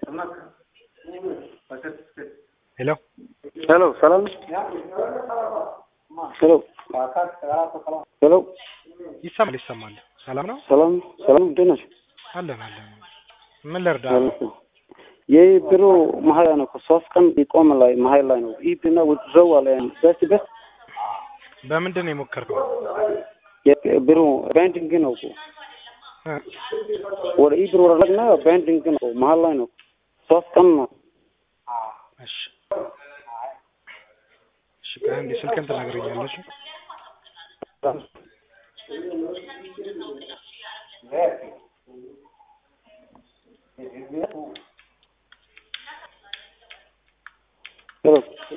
ሄሎ ሄሎ ሰላም ነው? ሄሎ ሄሎ ይሰማል ይሰማል። ሰላም ነው ሰላም ሰላም እንዴት ናቸው? አለን አለን። ምን ልርዳ? ይህ ቢሮ መሀል ላይ ነው እኮ ሶስት ቀን ይቆም ላይ መሀል ላይ ነው። ይህ ቢና ውዝው አለ በስ በስ በምንድን ነው የሞከርከው? ቢሮ ባንዲንግ ነው እኮ እ ወደ ይህ ቢሮ ወረድና ባንዲንግ ነው መሀል ላይ ነው። ሶስት ቀን ነው። እሺ እሺ፣ ከአንድ ስልክህን ትነግረኛለሽ? ሄሎ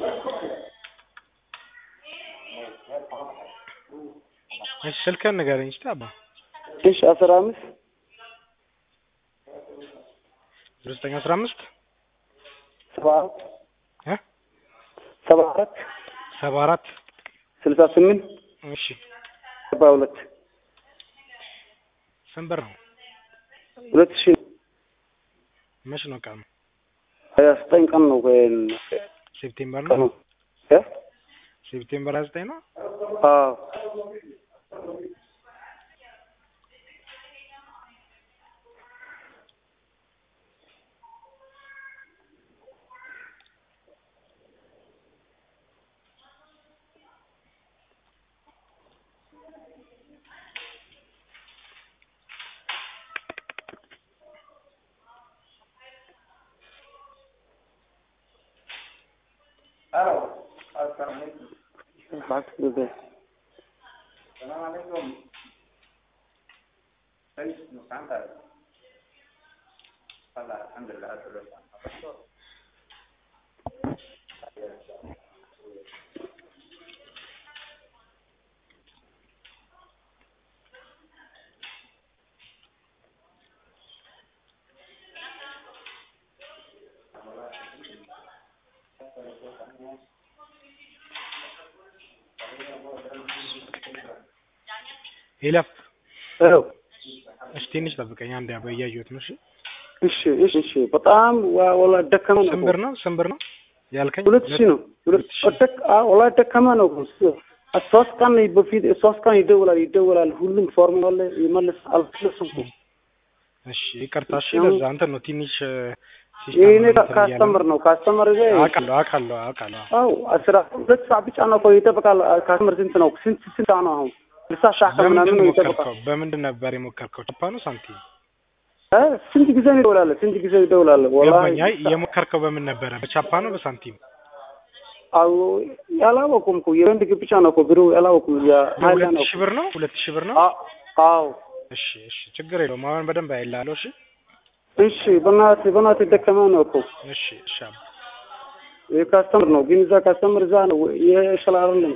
እሺ፣ ስልክህን ንገረኝ እስኪ አባ። እሺ አስራ አምስት ዘጠኝ አስራ አምስት ሰባ አራት እ ሰባ አራት ሰባ አራት ስልሳ ስምንት እሺ፣ ሰባ ሁለት ስንት ብር ነው? ሁለት ሺህ መች ነው ቀኑ? ሀያ ዘጠኝ ቀን ነው ሴፕቴምበር ቀኑ ነው። እ ሴፕቴምበር ሀያ ዘጠኝ ነው። አዎ बात कर दे ይለፍ። ሄሎ እሺ፣ ትንሽ ጠብቀኝ አንዴ አባ፣ እያየሁት ነው። እሺ፣ እሺ እሺ እሺ በጣም ዋ- ወላ ደከመ ነው ስንት ብር ነው? ስንት ብር ነው ያልከኝ? ሁለት ሺህ ነው ሁለት ደክ አዎ ወላ ደከመ ነው እኮ። ሶስት ቀን በፊት ሶስት ቀን ይደውላል ይደውላል ሁሉም ፎርም አለ ይመልስ አልመለስም እኮ እሺ፣ ይቅርታ። እሺ፣ ለዛ እንትን ነው ትንሽ ይሄኔ ካስተምር ነው ካስተምር ይዘ አውቃለሁ አውቃለሁ አውቃለሁ። አው አስራ ሁለት ሰዓት ብቻ ነው እኮ ይጠብቃል። ካስተምር ስንት ነው ስንት ስንት ሰዓት ነው አሁን ስልሳ ሰዓት በምንድን ምናምን ነው ነው ይጠብቃል። የሞከርከው? በምንድን ነበር የሞከርከው? ቻፓ ነው ሳንቲም? እ ስንት ጊዜ ነው ይደውላል ስንት ጊዜ ይደውላል። ገባኝ። አይ ወላሂ የሞከርከው በምን ነበረ? በቻፓ ነው በሳንቲም? አው ያላወቁም እኮ የወንድ ግብ ብቻ ነው እኮ ብሩ ያላወቁም ያ ሀይላ ሁለት ነው ሺህ ብር ነው ሁለት ሺህ ብር ነው። አ- አዎ እሺ እሺ፣ ችግር የለውም። አሁን በደንብ አይላለሁ። እሺ እሺ በእናትህ በእናትህ ደከመ ነው እኮ እሺ እሺ አባ። የካስተምር ነው ግን እዛ ካስተምር እዛ ነው ይሄ ይሻላል አይደለም።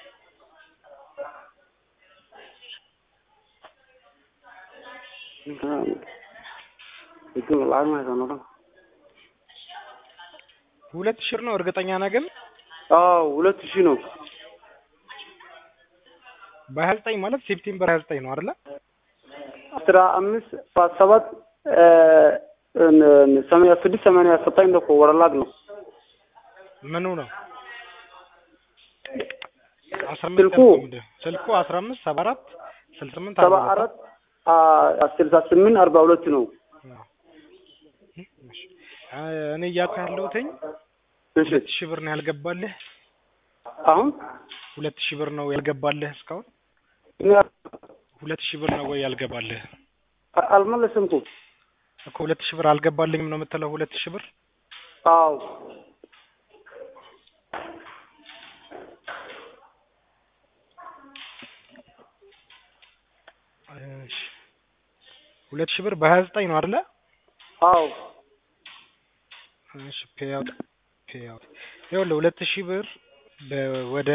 ግን ላግ ማለት ነው ነው ሁለት ሺህ ብር ነው እርግጠኛ ነህ ግን? አዎ ሁለት ሺህ ነው በሀያ ዘጠኝ ማለት ሴፕቴምበር ሀያ ዘጠኝ ነው አይደለ? አስራ አምስት ሰባት ሰባት እ እን- ሰማንያ ስድስት ሰማንያ ዘጠኝ ነው እኮ ወረላግ ነው ምኑ ነው? አስራ አምስት ስልኩ ያልከው ምንድን ነው? ስልኩ አስራ አምስት ሰባ አራት ስልሳ ስምንት ሰባ አርባ ሁለት አራት አ ስልሳ ስምንት አርባ ሁለት ነው። አዎ። እሺ። አ- እኔ እያልኩ ያለሁትኝ እሺ ሁለት ሺህ ብር ነው ያልገባልህ? አሁን ሁለት ሺህ ብር ነው ያልገባልህ እስካሁን? እኔ ሁለት ሺህ ብር ነው ወይ ያልገባልህ? አ- አልመለስም እኮ እኮ ሁለት ሺህ ብር አልገባልኝም ነው የምትለው? ሁለት ሺህ ብር አዎ እሺ። ሁለት ሺህ ብር በሀያ ዘጠኝ ነው አይደለ? አዎ እሺ ፔይአውት ፔይአውት ይኸውልህ ሁለት ሺህ ብር በ- ወደ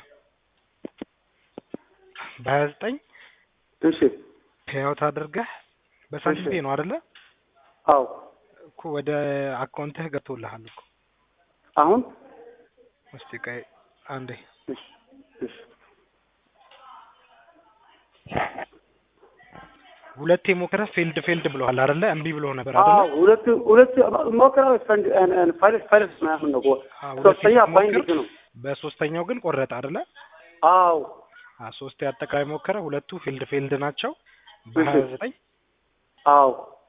በሀያ ዘጠኝ እሺ ፔይአውት አድርገህ በሳንቲም ፔይ ነው አይደለ? አዎ እኮ ወደ አካውንትህ ገብቶልሃል እኮ። አሁን እስቲ ቆይ አንዴ እሺ እሺ ሁለቴ ሞከረ ፌልድ ፌልድ ብሎሃል አይደለ? እምቢ ብሎ ነበር አዎ አይደለ? ሁለት ሁለት ሞከራ ፈንድ ፋይለስ ፋይለስ ምናምን ነው አዎ፣ ሁለቴ ሶስተኛ ስትሞክር ባይንዲንግ ነው በሶስተኛው ግን ቆረጠ አይደለ? አዎ አ ሶስቴ አጠቃላይ ሞከረ፣ ሁለቱ ፊልድ ፊልድ ናቸው በሀያ ዘጠኝ አዎ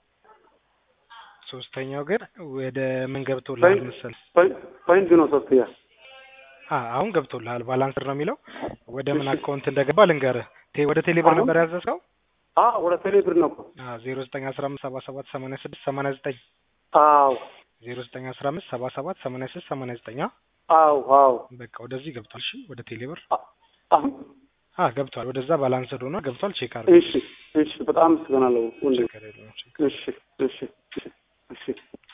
ሶስተኛው ግን ወደ ምን ገብቶልሃል መሰል? ፖይንት ነው ሶስተኛ አ አሁን ገብቶልሃል። ባላንስር ነው የሚለው ወደ ምን እሺ። አካውንት እንደገባ ልንገርህ። ቴ ወደ ቴሌብር አሁን? ነበር ያዘዝከው? አዎ ወደ ቴሌ ብር ነው እኮ አ ዜሮ ዘጠኝ አስራ አምስት ሰባ ሰባት ሰማንያ ስድስት ሰማንያ ዘጠኝ አዎ ዜሮ ዘጠኝ አስራ አምስት ሰባ ሰባት ሰማንያ ስድስት ሰማንያ ዘጠኝ አ አዎ አዎ በቃ ወደዚህ ገብቷል። እሺ ወደ ቴሌብር አ- አሁን አ ገብቷል። ወደዛ ባላንስድ ሆኖ ገብቷል። ቼክ አድርገው። እሺ እሺ በጣም አመሰግናለሁ ወንድም ችግር የለውም። እሺ እሺ እሺ እሺ